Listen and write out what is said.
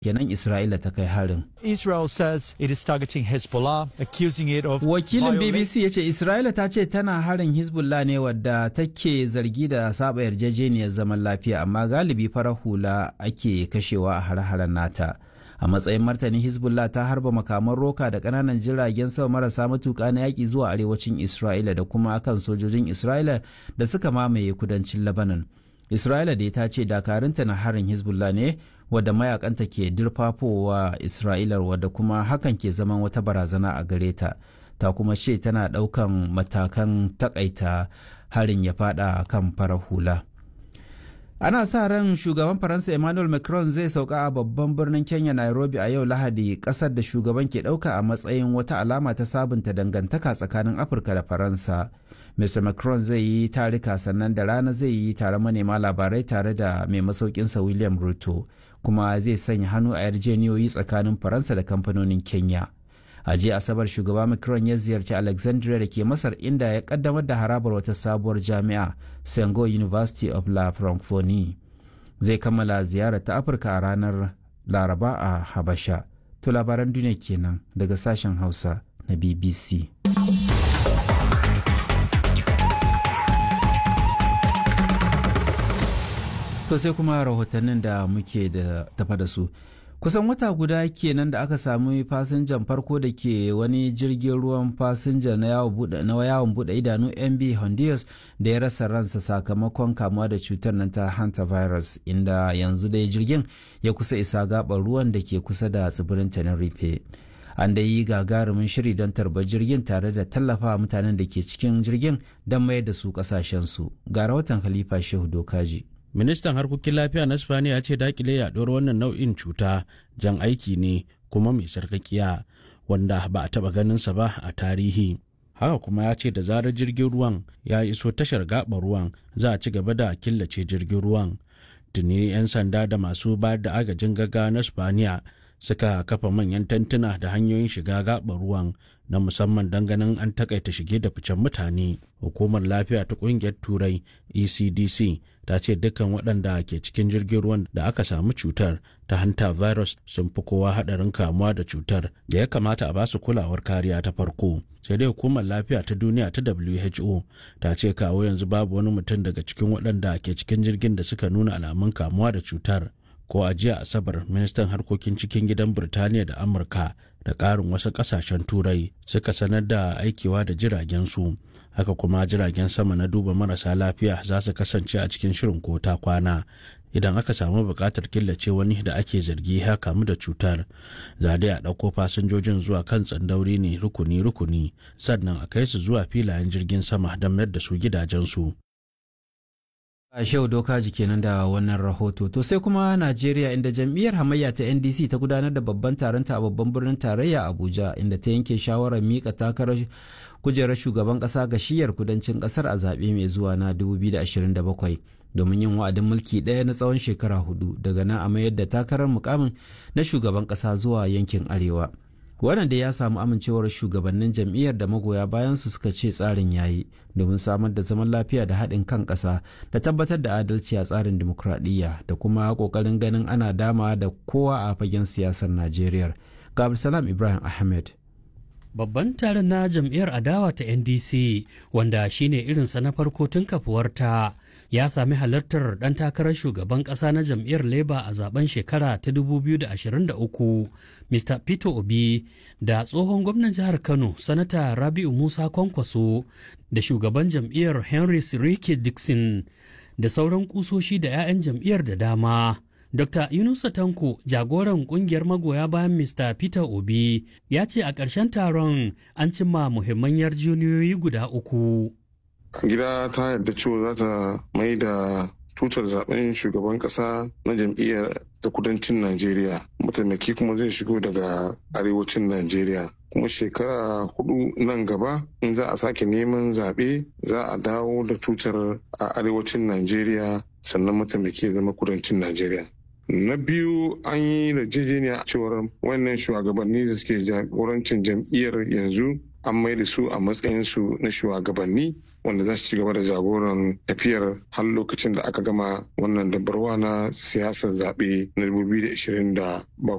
kenan Isra'ila ta kai harin. Israel says it is targeting Hezbollah, accusing it of Wakilin violating- BBC ya ce Isra'ila ta ce tana harin Hezbollah ne wadda take zargi da saba yarjejeniyar zaman lafiya amma galibi farar hula ake kashewa a hare-haren nata. A matsayin martani Hezbollah ta harba makaman roka da ƙananan jiragen sama marasa matuƙa na yaƙi zuwa arewacin Isra'ila da kuma akan sojojin Isra'ila da suka mamaye kudancin Lebanon. Isra'ila da ta ce dakarunta na harin Hezbollah ne wadda mayakanta ke dirfafowa Isra'ila wadda kuma hakan ke zaman wata barazana a gare ta. Ta kuma ce tana ɗaukan matakan takaita harin ya fada kan farar hula. Ana sa ran shugaban Faransa Emmanuel Macron zai sauka a babban birnin Kenya Nairobi a yau Lahadi kasar da shugaban ke ɗauka a matsayin wata alama ta sabunta dangantaka tsakanin Afirka da Faransa. Mr. Macron zai yi tarika sannan da rana zai yi tare manema labarai tare da mai masaukinsa William Ruto kuma zai sanya hannu a yarjeniyoyi tsakanin Faransa da kamfanonin Kenya. a jiya asabar shugaba macron ya ziyarci alexandria da ke masar inda ya kaddamar da harabar wata sabuwar jami'a sengo university of la francophonie zai kammala ziyarar ta afirka a ranar laraba a habasha to labaran duniya kenan daga sashen hausa na bbc to sai kuma rahotannin da muke da tafa da su kusan wata guda kenan da aka sami fasinjan farko da ke wani jirgin ruwan fasinja na yawon bude idanu mb honduras da ya rasa ransa sakamakon kamuwa da cutar nan ta hantavirus inda yanzu dai jirgin ya kusa isa gabar ruwan da ke kusa da tsibirin tenerife an da yi gagarumin shiri don tarbar jirgin tare da tallafa mutanen da ke cikin jirgin don mayar da su kasashensu ga rahoton khalifa shehu dokaji ministan harkokin lafiya na spaniya ya ce dakile yaduwar wannan nau'in cuta jan aiki ne kuma mai sarkakiya wanda ba a taba ganinsa ba a tarihi haka kuma ya ce da zarar jirgin ruwan ya iso tashar gaɓar ruwan za a ci gaba da killace jirgin ruwan tuni 'yan sanda da masu bayar da agajin gaggawa na spaniya suka kafa manyan tantuna da hanyoyin shiga gaɓar ruwan na musamman don ganin an takaita shige da ficen mutane hukumar lafiya ta kungiyar turai ecdc ta ce dukkan waɗanda ke cikin jirgin ruwan da aka samu cutar ta hanta virus sun fi kowa haɗarin kamuwa da cutar da ya kamata a basu kulawar kariya ta farko sai dai hukumar lafiya ta duniya ta who ta ce kawo yanzu babu wani mutum daga cikin waɗanda ke cikin jirgin da suka nuna alamun kamuwa da cutar ko a jiya asabar ministan harkokin cikin gidan birtaniya da amurka da ƙarin wasu ƙasashen turai suka sanar da aikewa da jiragen su haka kuma jiragen sama na duba marasa lafiya za su kasance a cikin shirin ko ta kwana idan aka samu buƙatar killace wani da ake zargi ya kamu da cutar za dai a ɗauko fasinjojin zuwa kan tsandauri ne rukuni-rukuni sannan a kai su zuwa filayen jirgin sama don mayar da su gidajensu a shau doka kenan da wannan rahoto to sai kuma najeriya inda jam'iyyar hamayya ta ndc ta gudanar da babban taronta a babban birnin tarayya abuja inda ta yanke shawarar mika takarar kujerar shugaban kasa ga shiyar kudancin kasar a zaɓe mai zuwa na 2027 domin yin wa'adin mulki ɗaya na tsawon shekara hudu daga nan a mayar da takarar mukamin na shugaban kasa zuwa yankin arewa wannan da ya samu amincewar shugabannin jam'iyyar da magoya bayan su suka ce tsarin yayi domin samar da zaman lafiya da haɗin kan ƙasa da tabbatar da adalci a tsarin dimokuraɗiyya da kuma ƙoƙarin ganin ana dama da kowa a fagen siyasar najeriya ga salam ibrahim ahmed Babban taron na jam'iyyar adawa ta NDC wanda shine irinsa na farko tun kafuwarta ya sami halartar ɗan takarar shugaban ƙasa na jam'iyyar Labour a zaben shekara ta 2023 Mr. Peter Obi da tsohon gwamnan jihar Kano Sanata Rabi'u Musa Kwankwaso da shugaban jam'iyyar Henry Sirike Dixon da sauran kusoshi da 'ya'yan jam'iyyar da dama. Dr. Yunusa Tanko, jagoran kungiyar magoya bayan Mr. Peter Obi, ya ce a ƙarshen taron an cimma muhimman yarjejeniyoyi guda uku. Gida ta yarda cewa za ta mai da tutar zaben shugaban ƙasa na jam'iyyar ta kudancin Najeriya. Mataimaki kuma zai shigo daga arewacin Najeriya. kuma shekara hudu nan gaba in za a sake neman zaɓe za a dawo da tutar a arewacin Najeriya sannan mataimaki ya zama kudancin Najeriya. Na biyu an yi yarjejeniya cewar wannan shugabanni da suke jagorancin jam'iyyar yanzu an mai da su a matsayinsu na shugabanni wanda za su ci gaba da jagoran tafiyar har lokacin da aka gama wannan dabarwa na siyasar zaɓe na 2027